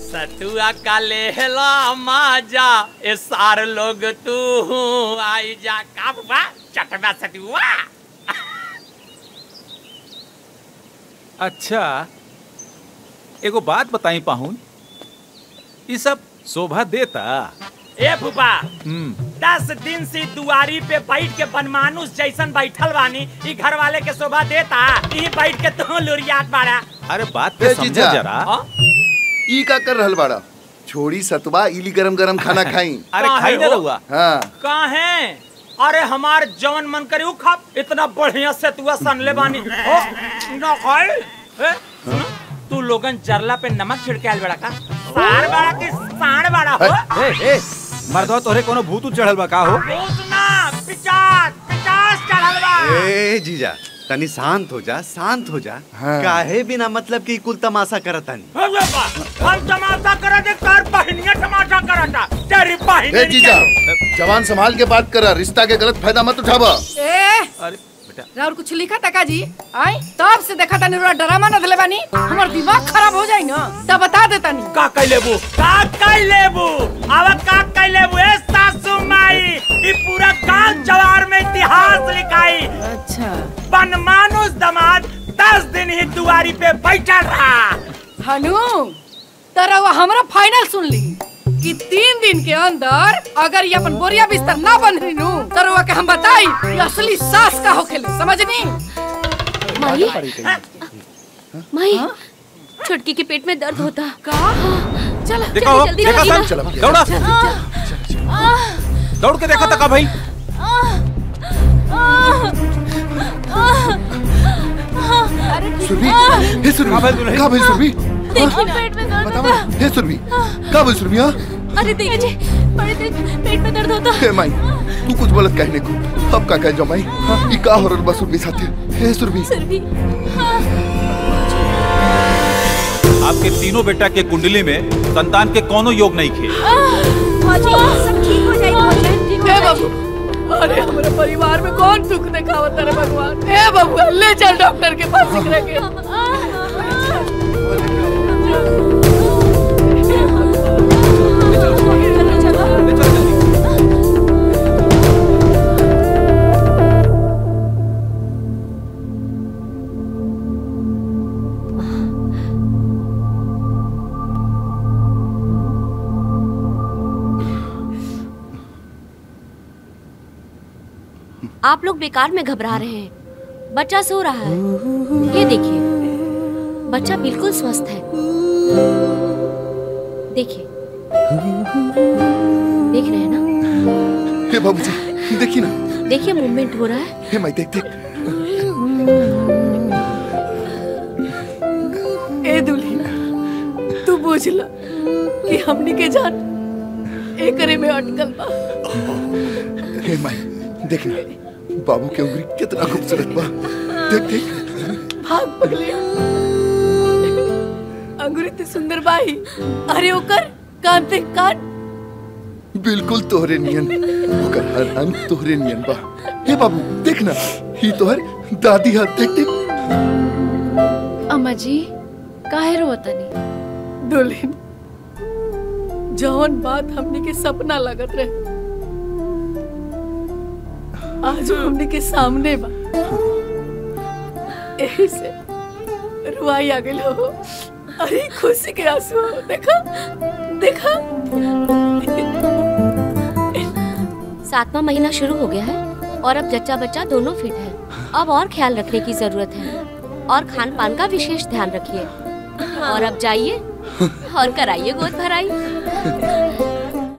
सतुआ का लेहला माजा ए सार लोग तू आई जा का बा चटवा सतुआ अच्छा एगो बात बताई पाहुन ये सब शोभा देता ए फूफा हम्म दस दिन से दुआरी पे बैठ के बनमानुस जैसन बैठल बानी ई घर वाले के शोभा देता ई बैठ के तू लुरियात बाड़ा अरे बात ए, पे समझो जीजा। जरा हाँ? ई का कर रहल बाड़ा छोड़ी सतवा इली गरम गरम खाना खाई अरे काहे खाई ना हो? रहुआ हाँ काहे अरे हमार जवन मन करे उ खा इतना बढ़िया से तू सनले बानी ओ ना खाए ए, सुन, तू लोगन जरला पे नमक छिड़के बड़ा का सार बड़ा की साण बड़ा हो ए ए मर्दवा तोहरे कोनो भूत उत चढ़ल बा का हो पूछना पिचास पिचास चढ़ल बा ए जीजा तनी शांत हो जा शांत हो जा हाँ। काहे बिना मतलब की कुल तमाशा करत तानी अरे बा, हम तमाशा करा दे तार बहनिया तमाशा करता तेरी ए बहनी जीजा जवान संभाल के बात करा रिश्ता के गलत फायदा मत उठावा ए अरे बेटा राउर कुछ लिखा तका जी आई तब से देखा तानी रोड़ा डरामा न धले बानी हमर दिमाग खराब हो जाई ना तब बता दे तानी का कई लेबू का कई लेबू अब का कई लेबू ए सासू माई ई पूरा गांव जवार में इतिहास लिखाई अच्छा बनमानुस दमाद दस दिन ही दुआरी पे बैठा रहा हनु तरा वो हमरा फाइनल सुन ली कि तीन दिन के अंदर अगर ये अपन बोरिया बिस्तर ना बन रही नु तरुआ के हम बताई ये असली सास का होखेले समझनी माई माई छुटकी के पेट में दर्द होता का चल देखा हो जल्दी देखा जल्दी सन चल भैया। दौड़ा दौड़ के देखा तका भाई सुरभि हे सुरभि का भइल दुल्हन? का भइल सुरभि देखिए ना पेट में दर्द बतावा होता हे सुरभि का भइल सुरभि हाँ अरे देखिए बड़े देर पेट में दर्द होता हे माई तू कुछ बोलत कहने को अब का कह जाओ माई ई का हो रहल बा सुरभि साथे हे सुरभि सर भी आपके तीनों बेटा के कुंडली में संतान के कोनो योग नहीं खे सब ठीक हो जाएगी हे बाबू अरे हमारे परिवार में कौन दुख दिखावत रे भगवान हे बाबू ले चल डॉक्टर के पास सिकरे के आप लोग बेकार में घबरा रहे हैं बच्चा सो रहा है ये देखिए बच्चा बिल्कुल स्वस्थ है देखिए देख रहे हैं ना हे बाबूजी देखी ना देखिए मूवमेंट हो रहा है हे माई देख देख ए दुल्ही तू बुझ ला कि हमनी के जान एकरे में अटकल बा हे माई देख ना बाबू के उंगली कितना खूबसूरत बा देख देख भाग पगले अंगुरी ते सुंदर बाई अरे ओकर कान ते कान बिल्कुल तोहरे नियन ओकर हर रंग तोहरे नियन बा हे बाबू देख ना ही तोहर दादी हाथ देख देख अम्मा जी काहे रोतनी दुल्हन जौन बात हमनी के सपना लगत रहे आज वो हमनी के सामने बा यही से रुआई आ गई हो अरे खुशी के आंसू हो देखा देखा सातवां महीना शुरू हो गया है और अब जच्चा बच्चा दोनों फिट है अब और ख्याल रखने की जरूरत है और खान पान का विशेष ध्यान रखिए और अब जाइए और कराइए गोद भराई